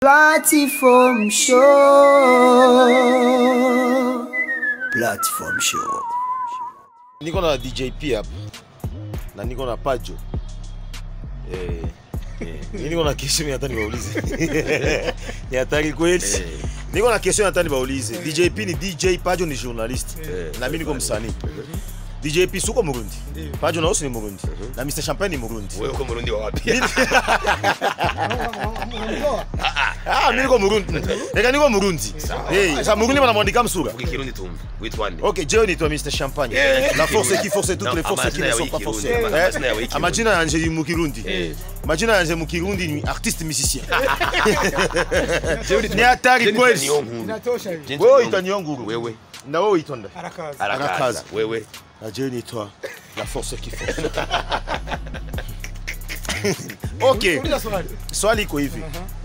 Platform show. Platform show. niko na DJP hapa na niko na Pajo eh, eh, mimi niko na question hata niwaulize ni hatari kweli niko na question hata niwaulize DJP ni DJ Pajo ni journalist na mimi niko msanii DJP suko Murundi Pajo na ni Murundi na Mr Champagne ni Murundi wewe uko Murundi wa wapi? ah mimi niko Murundi reka niko Murundi eh sasa Murundi wanamwandika msura Vuga Kirundi tumve. Witwa nde? Ok, Joe ni toi Mr Champagne. Eh, La force Kirundi. qui force toutes Non, les forces qui amazina ne ya sont pas Kirundi, forcées. ama- amazina ya Eh, Kirundi. Amajina yanje ni Mukirundi. Eh. Majina yanje Mukirundi ni artiste musicien. Jewe Ni hatari Jennifer kweli. Niyonkuru. Inatosha hivi. Jennifer Wewe Niyonkuru. uitwa Nyonguru. Wewe Na wewe uitonda. Arakaza. arakaza. Arakaza. Wewe Na Joe ni toi la force qui force. Ok, Uliza swali. swali iko hivi.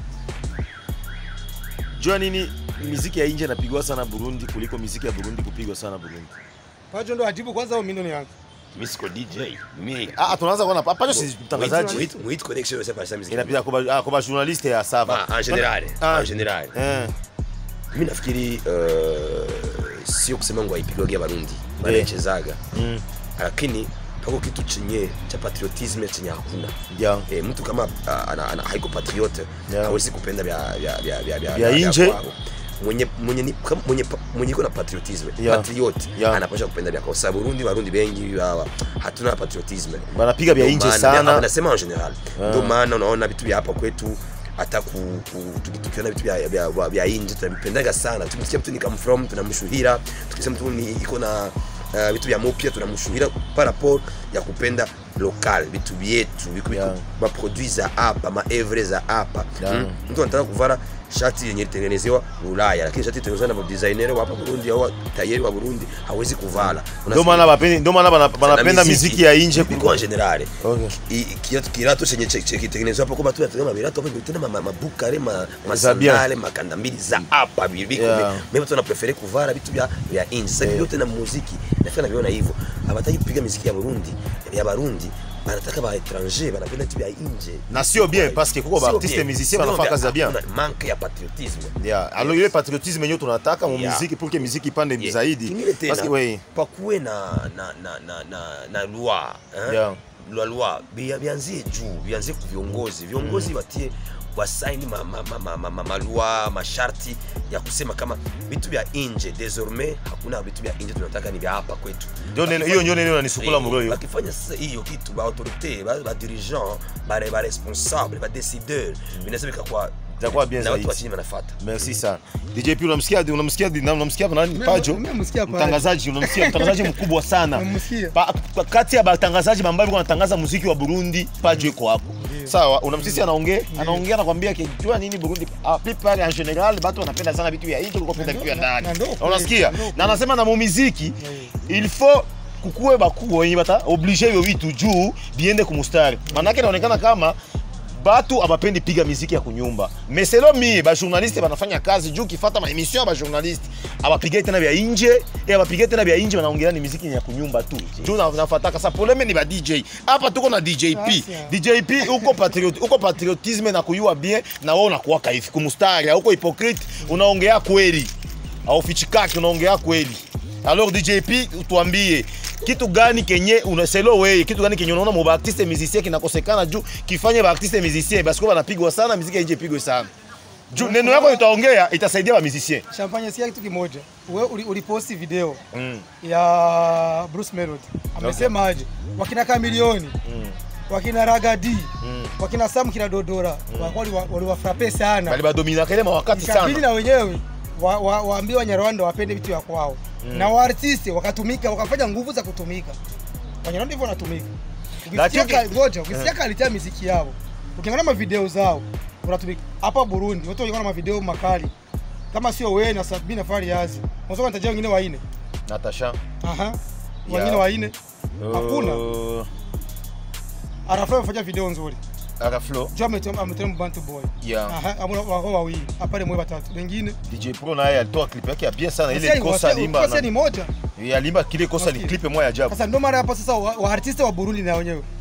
Jua nini miziki ya nje inapigwa sana Burundi kuliko miziki ya Burundi kupigwa sana Burundi? Pajo ndo ajibu kwanza au mimi ndo nianze? mimi siko DJ. Mimi Ah, tunaanza kuona Pajo si mtangazaji. Wait, wait connection yose pale muziki. Inapita kwa ah, kwa journaliste ya Sava. Ah, en general, Ah. en general. Eh. Mimi nafikiri uh, sio kusema ngo haipigwagi Barundi. Bali Eh. ichezaga. Mm. Lakini pako kitu chenye cha patriotism chenye hakuna. Yeah. E, mtu kama uh, ana, ana, haiko patriote Yeah. hawezi kupenda vya vya vya vya vya Vya nje. kwao. mwenye mwenye ni- kama- mwenye pa- mwenye iko na patriotism Yeah. patriot Yeah. anapaswa kupenda vya kwao. Sababu Burundi Barundi bengi hawa hatuna patriotism Banapiga vya Ndio nje maana- sana. nasema en general Ah. ndio maana unaona vitu vya hapa kwetu hata ku, ku, tuki- tukiona vitu vya, vya, vya, vya nje tunavipendaga sana tukisikia mtu ni come from tunamshuhira tukisikia mtu ni iko na uh, vitu vya mopya tunamshuhira par rapport ya kupenda local vitu vyetu viku Yeah. maproduit za hapa maevre za hapa Yeah. mm? mtu anataka kuvara shati yenye ilitengenezewa Ulaya lakini shati itengenezewa na designer wa hapa Burundi au tayari wa Burundi hawezi kuvala Ndio maana bapendi ndio maana bana- banapenda miziki ya nje kwa general Okay. I- kiatu kirato chenye che- che- kitengenezwa hapo kama tu tunataka mabirato hapo tena ma- mabukare ma Za masandale makanda mbili za hapa biko Yeah. mimi tu naprefere kuvara vitu vya vya nje sasa Yeah. vyote na muziki nafika naviona hivyo hawataki kupiga muziki ya Burundi ya Barundi banataka ba étranger banapenda vitu vya nje Na sio bien, parce que kuko ba Sio artiste bien. musicien Sio banafanya bien. kazi ya bien. Hakuna manque ya patriotisme Yeah. Alors ile patriotisme yenyewe tunataka mu Yeah. muziki pour que muziki ipande Yeah. zaidi. Kingine tena, Parce que oui. pakuwe na na na na na, na loi eh? Yeah. la loi bia- bianzie juu bianzie ku viongozi viongozi watie wasaini ma, ma, ma, ma, ma, ma, malua masharti ya kusema kama vitu vya nje désormais hakuna vitu vya nje tunataka ni vya hapa kwetu Ndio neno hiyo ndio neno nanisukula Eh, moyo. bakifanya sasa hiyo kitu ba autorité ba, ba dirigeant ba, ba responsable ba décideur vinaweza vikakuwa Itakuwa bien na watu zaidi. wa chini wanafuata Merci sana. DJ unamsikia unamsikia unamsikia nani Mimi- Pajo? mimi namsikia Pajo. Mtangazaji unamsikia mtangazaji mkubwa sana. Namsikia. Pa- pa- Kati ya watangazaji ambao wanatangaza muziki wa Burundi, Pajo yuko hapo. Sawa, unamsisia anaongea, anaongea anakuambia kijua nini Burundi. Ah, people en general watu wanapenda sana vitu vya nje kuliko kupenda vitu vya ndani. na ndo kweli, Unasikia? na ndo Na anasema na mumiziki il faut kukuwe bakubwa wenye bata oblige hivyo vitu juu biende kumustari. Maana yake inaonekana kama batu abapendi piga miziki ya kunyumba meselo mie bajournaliste banafanya kazi juu kifata maemission ya bajournaliste abapigai tena vya inje e abapigai tena vya inje banaongelea ni miziki ya kunyumba tu juu na- nafataka sa poleme ni ba dj hapa tuko na djp Sasa. djp uko patriot, uko patriotisme na kuyua bien na wewe unakuwaka hivi kumustari uko hypocrite unaongea kweli aufichikaki unaongea kweli alors djp tuambie kitu gani kenye unaselo wewe kitu gani kenye unaona mo artiste musicien kinakosekana juu kifanye ba artiste musicien basi kwa banapigwa sana muziki ya nje ipigwe sana juu neno yako itaongea itasaidia ba musicien Champagne sikia kitu kimoja. Wewe uli- uliposti video mm. ya Bruce Melody. Amesema aje? Wakina Kamilioni, wakina Ragadi, wakina Sam kina Dodora, walikuwa waliwafrape sana. bali badomina kile mawakati Ikabidi sana na wenyewe wa, wa, waambie Wanyarwanda wapende vitu vya kwao na waartisti wakatumika wakafanya nguvu za kutumika. Wanyarwanda hivyo wanatumika. Ukisikia Lakini- ka- ngoja, ukisikia kalitia miziki yao, ukiangalia mavideo zao unatumika hapa Burundi, watu walikuwa na mavideo makali kama sio wewe na Sabina Fariazi, unaweza kunitajia wengine waine natasha aha, wengine waine hakuna. Uh, Arafai amefanya video nzuri, Araflo jua ametem Bantu Boy yeah aha, amuna wako wawili apale mwe watatu, wengine DJ Pro naye alitoa clip yake ya bien sana ile Wasia- kosa wasia- alimba wasia na- ni moja alimba kile kosa ni Wasia. clip moja ya ajabu Sasa ndio mara hapa sasa wa, wa artiste wa Burundi na wenyewe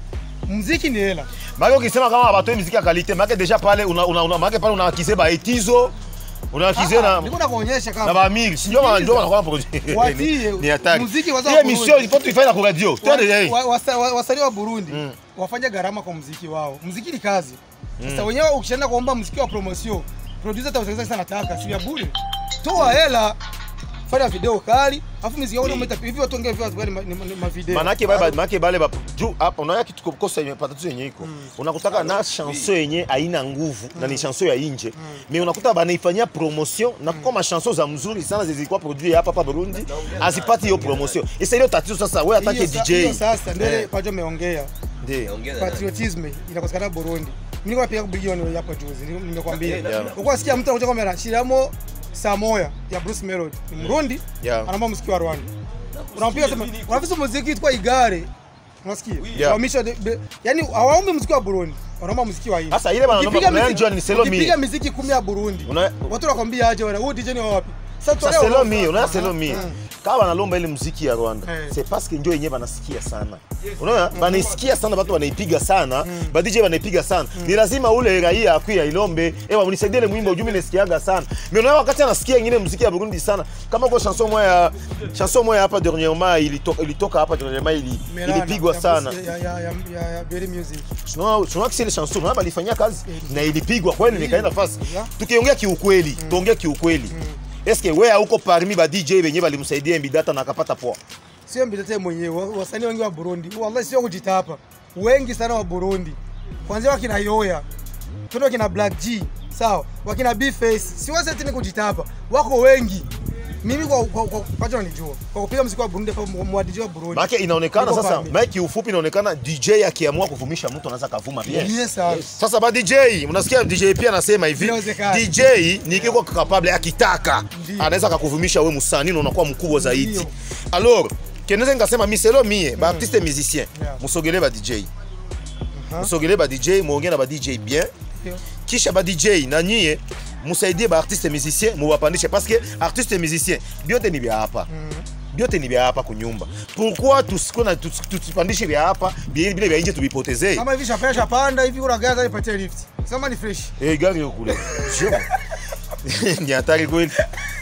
muziki ni hela Maana ukisema kama abatoi muziki ya kalite, maana deja pale una una una maana pale unakize ba etizo, unakize na niko nakuonyesha na kama ba miri. Sio ma ndio wanakuwa projet. Watie, Ni hatari. muziki waza Ile wa mission Burundi. ilikuwa tuifanye kwa radio. Twende hey. wa- wasa- wa- wasanii wa Burundi wafanye gharama kwa muziki wao. Muziki ni kazi. Sasa wenyewe ukishaenda kuomba muziki wa promotion, producer atakutangaza sana nataka, si ya bure. Toa hela, fanya video kali, afu muziki wao unaita hivi watu wengine views gani ma- ni ni ma video. manake bale manake bale ba juu hapa unaona kitu kukosa yenye patatu yenye iko unakutaka na chanson yenye haina nguvu na ni chanson ya inje mais unakuta banaifanyia promotion na kwa ma chanson za mzuri sana zilikuwa produit hapa hapa Burundi azipati hiyo promotion isa ile tatizo sasa wewe atake Hiyo sa- DJ hiyo sasa ndio Eh, pajo ameongea. ndio Ongea na nani? Patriotism inakosekana Burundi. Mimi nilikuwa napiga bilioni hapo juzi, nili- nimekwambia. Yeah. Uko sikia mtu anakuja kamera, Shiramo Samoya ya Bruce Melody. Ni Mrundi, Yeah. anaomba muziki wa Rwanda. Unampiga sema, unafisa muziki kwa igare. Unasikia? Yeah. Wamisha de- de- yaani hawaombi muziki wa Burundi. Wanaomba muziki wa hii. Sasa ile bana Ukipiga naomba muziki- unajua ni Selo Ukipiga Mie. muziki 10 ya Burundi. Una- Watu wanakwambia aje wewe, huyu DJ ni wa wapi? Sasa Sasa tolea selo orodha. mi unaona Aha. selo mi Mm. kama wanalomba ile muziki ya Rwanda Eh. c'est parce que ndio yenyewe banasikia sana unaona banaisikia sana watu wanaipiga sana ba DJ wanaipiga sana ni lazima ule raia akuya ilombe ewa unisaidie ile mwimbo ujumi nisikiaga sana mais unaona wakati anasikia ingine muziki ya Burundi sana kama kwa chanson moya chanson moya hapa dernièrement ilitoka ilitoka hapa dernièrement ili Melana, ilipigwa ya- sana ya- ya- ya- ya- ya Berry Music. tunaona tunaona kile chanson unaona balifanyia kazi na ilipigwa kweli nikaenda fasi Yeah. tukiongea kiukweli tuongea kiukweli eske wewe hauko parmi ba DJ wenyewe balimsaidia Mbidata na akapata poa sio mbitete mwenyewe wa- wasanii wengi wa Burundi wallahi sio kujitapa wengi sana wa Burundi kwanzia wakina Yoya tundo wakina Black G sawa wakina B-Face si wase tena kujitapa wako wengi mimi kwa kwa kwa kwacho nanijua kwa kupiga muziki wa Burundi kwa mwa DJ wa Burundi Maana inaonekana Niko sasa, pale. maana kiufupi inaonekana DJ akiamua kuvumisha mtu anaweza kavuma bien. yes sir Sasa ba DJ, unasikia DJ pia anasema hivi, Inawezekana. DJ ni kiko capable akitaka Ndio. anaweza akakuvumisha wewe msanii na unakuwa mkubwa zaidi. Ndio. Alors, keneza ngasema miselo mie ba artiste musicien, Yeah. musogele ba DJ. Aha. Musogele ba DJ, muongee na ba DJ bien. Ndio. kisha ba DJ na nyie musaidie ba artiste musicien muwapandishe parce que artiste musicien byote ni vya hapa byote ni vya hapa kunyumba pourquoi tusikuwe na tus- tusipandishe vya hapa bile vile vya nje tuvipotezee kama hivi shapea shapanda hivi kuna gaza ipatie lift sema ni fresh Eh, gari yo kule Sio. ni hatari kweli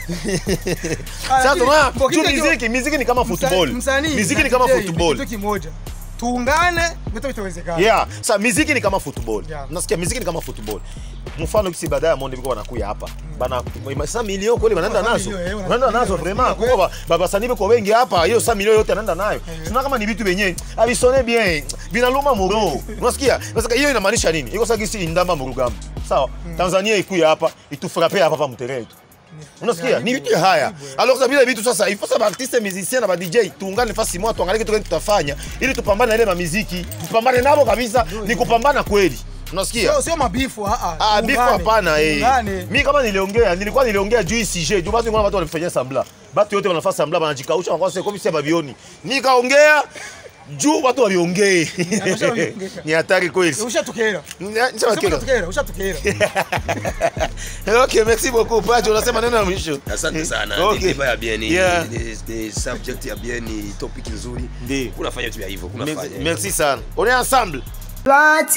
Ah, sasa lakini, tunaona kwa tu kitu hicho- muziki muziki ni kama Msa- football msanii muziki na ni kama DJ ni football kitu kimoja tuungane vitu vitawezekana yeah sa muziki ni kama football Yeah. nasikia muziki ni kama football mfano kisi baadaye Monde biko wanakuya hapa bana sa milioni kweli wanaenda Kwa nazo milioni, eh, wanaenda wanapiga, nazo wanapiga vraiment kweli. kwa baba sani biko wengi hapa hiyo sa milioni yote anaenda nayo tunaona kama ni vitu vyenyewe avisone bien vinaluma muro unasikia sasa hiyo inamaanisha nini iko sasa kisi indamba murugamba sawa Tanzania ikuya hapa itufrape hapa hapa mteree tu unasikia ni vitu haya alors ça vile vitu sasa il faut ça ba artiste musicien na ba DJ tuungane fasi moja tuangalie kitu gani tutafanya ili tupambane na ile mamiziki tupambane nabo kabisa ni kupambana kweli unasikia sio sio mabifu ah ah Ah, bifu tuungane, hapana eh. tuungane. Mi kama niliongea, nilikuwa niliongea juu hii CJ, juu basi ngona watu wanafanyia sambla. Batu yote wanafanya sambla wanajikausha wanakuwa sasa komi sema babioni. Nikaongea juu watu waliongee. Ameshaongea. Ni hatari kweli. ushatukera Nisema Sema kile. ushatukera ushatukera Okay, merci beaucoup. Pacho unasema neno la mwisho. asante sana Okay. Ni klipa ya bien ni, Yeah. ni, ni, ni subject ya bien ni topic nzuri Ndio. kunafanya tu ya hivyo Merci, kunafanya merci sana. On est ensemble.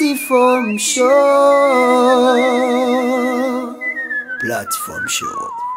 Platform Show. Platform Show.